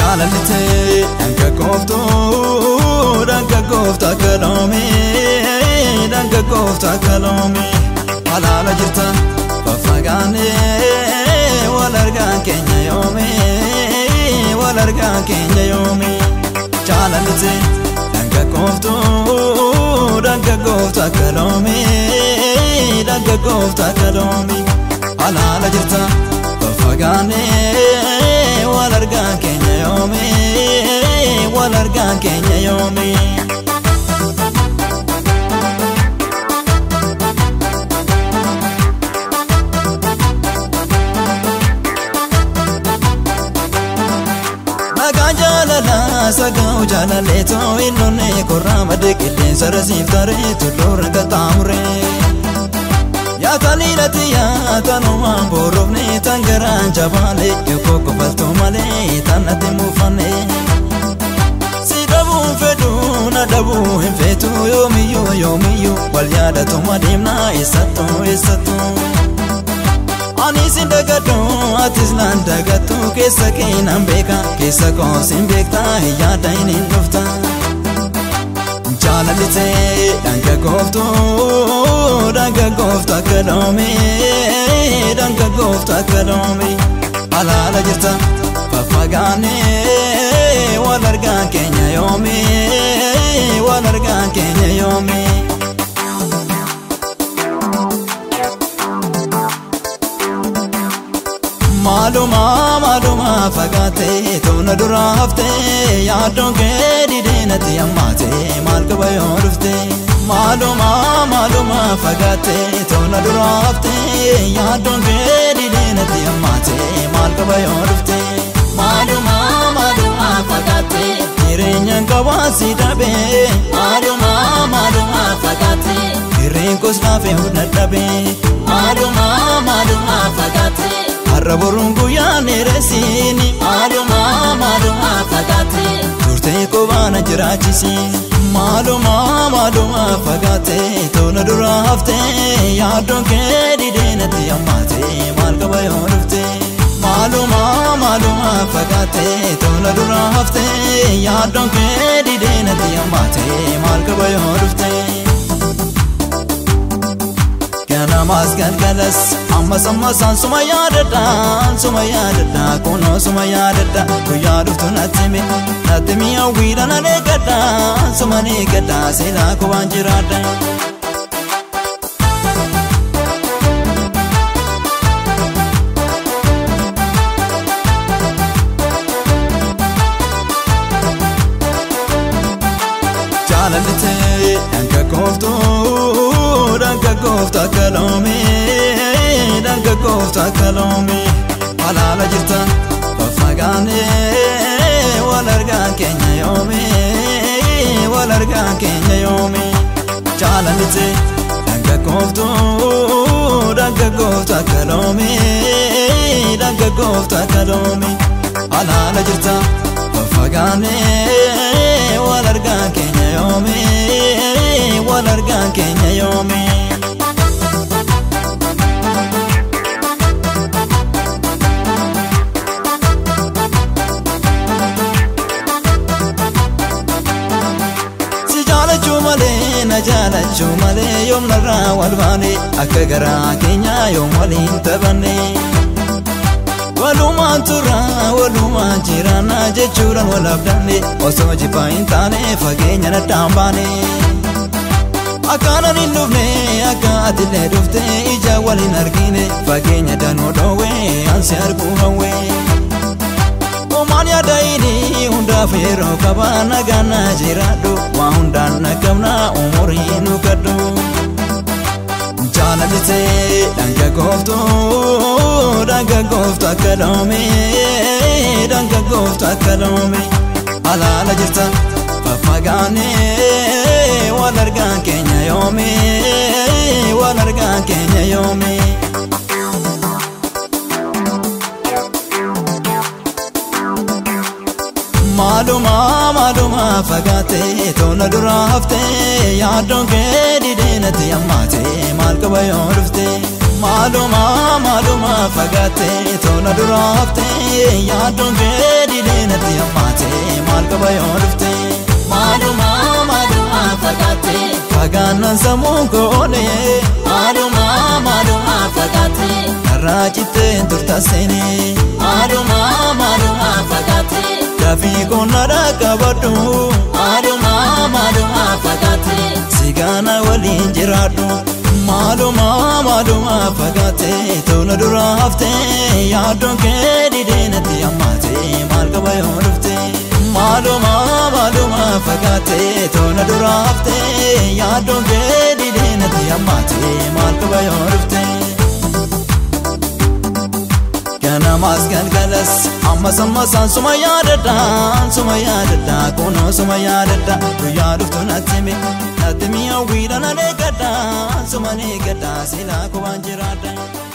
jaalallitee dhanka kooftuu dhanka kooftaa kaloomee dhanka kooftaa kaloomee halaala jirta faffagaanee wal argaan keenya yoomee wal argaan keenya yoomee jaalallitee dhanka kooftuu dhanka kooftaa kaloomee dhanka kooftaa kaloomee halaala jirta faffagaanee wal argaan keenya yoomee wal argaan keenya yoomee. Nagaan jaalalaa sagaa'u jaalallee too hin dhonne korraa madde qilleensa rasiif taree tulluurra qaxxaamuree. Yaa taliilati yaa tanumaan boorofne tan garaan jabaalee yoo kofaltoo malee tan ati muufanne. Si dhabuun fedhuu na dhabuu hin feetu yoomiyyuu yoomiyyuu wal yaadatuma deemnaa eessattuu eessattuu. Ani sin dagadhu atis naan dagattu keessa kee nan beeka keessa koo sin beekta hin yaada hin hin dhufta. Jaalallitee dhanka gooftuu dhanka gooftaa kaloomee dhanka gooftaa kaloomee halaala jirta faffagaanee wal argaan keenya yoomee wal argaan keenya yoomee. Maaluma maaluma fagaatee toona dura haftee yaaddoon kee didee natti hammaatee maal qaba yoo dhufte. Maaluma maaluma fagaatee toona dura haftee yaaddoon kee didee natti hammaatee maal qaba yoo dhufte. Maaluma maaluma fagaatee Jireenyaan qabaasi dhabee maaluma maaluma fagaatee hirreen koos laafee dadhabee maaluma maaluma fagaatee har'a boruun guyyaan dheeressiini maaluma maaluma fagaatee turtee qobaana jiraachisi maaluma maaluma fagaatee toona dura haftee yaaddoon kee didee natti hammaatee maal qaba yoo dhufte maaluma maaluma fagaatee toona dura haftee yaaddoon kee didee natti hammaatee maal qaba yoo dhufte. Ganamaas galgalas ammas ammasaan suma yaadadha suma yaadadha kunoo suma yaadadha guyyaa dhuftu natti mi natti mi hawwiidha nan eeggadha suma ni eeggadha seelaa kubaan jiraadha. Jaalallitee dhanka kooftuu dhanka kooftaa kaloomee dhanka kooftaa kaloomee halaala jirta faffagaanee wal argaan keenya yoomee wal argaan keenya yoomee jaalallitee dhanka kooftuu dhanka kooftaa kaloomee dhanka kooftaa kaloomee halaala jirta faffagaanee wal argaan keenya yoomee wal argaan keenya yoomee. Si jaalachuu malee na jaalachuu malee yoom narraa wal baane akka garaa keenyaa yoom waliin taphanne. Walumaan turra walumaan jiraanna jechuudhaan wal abdanne osoo jibaa hin taane fageenya naddaan baane. Akkaanan hin dhufne akka atillee dhufte ija waliin argine fageenya danuu dhoowwee ansi arguu hawwee. Omaan yaadayini hundaaf yeroo qaba nagaan na jiraadhu waa hundaan naqabna umurii nu gadhu. Jaalallitee dhanka gooftuu dhanka gooftaa kaloomee dhanka gooftaa kaloomee halaala jirta faffagaanee wal argaan keenya yoomee wal argaan keenya yoomee. Maaluma maaluma fagaatee toona dura haftee yaaddoon kee didee natti hammaatee maal qaba yoo dhufte. Maaluma maaluma fagaatee toona dura haftee yaaddoon kee didee natti hammaatee. fagaannan sammuun koone Maaluma maaluma fagaatte Karraa citteen turtaseeni Maaluma maaluma fagaatte Dafii qonnadha qabadhu Maaluma maaluma fagaatte Sigaana waliin jiraadhu Maaluma maaluma fagaate Tola dura hafte Yaaddoon kee didee natti hammaate Maal qaba yoo dhufte Maaluma maaluma fagaate Tola dura hafte Yaaddoon kee didee natti hammaate Maal qaba yoo dhufte Ganamaas galgalas ammas ammasaan suma yaadadha suma yaadadha kunoo suma yaadadha guyyaa dhuftu natti himi natti mi'a wiidha na eeggadha suma ni eeggadha silaa kubaan jiraadha.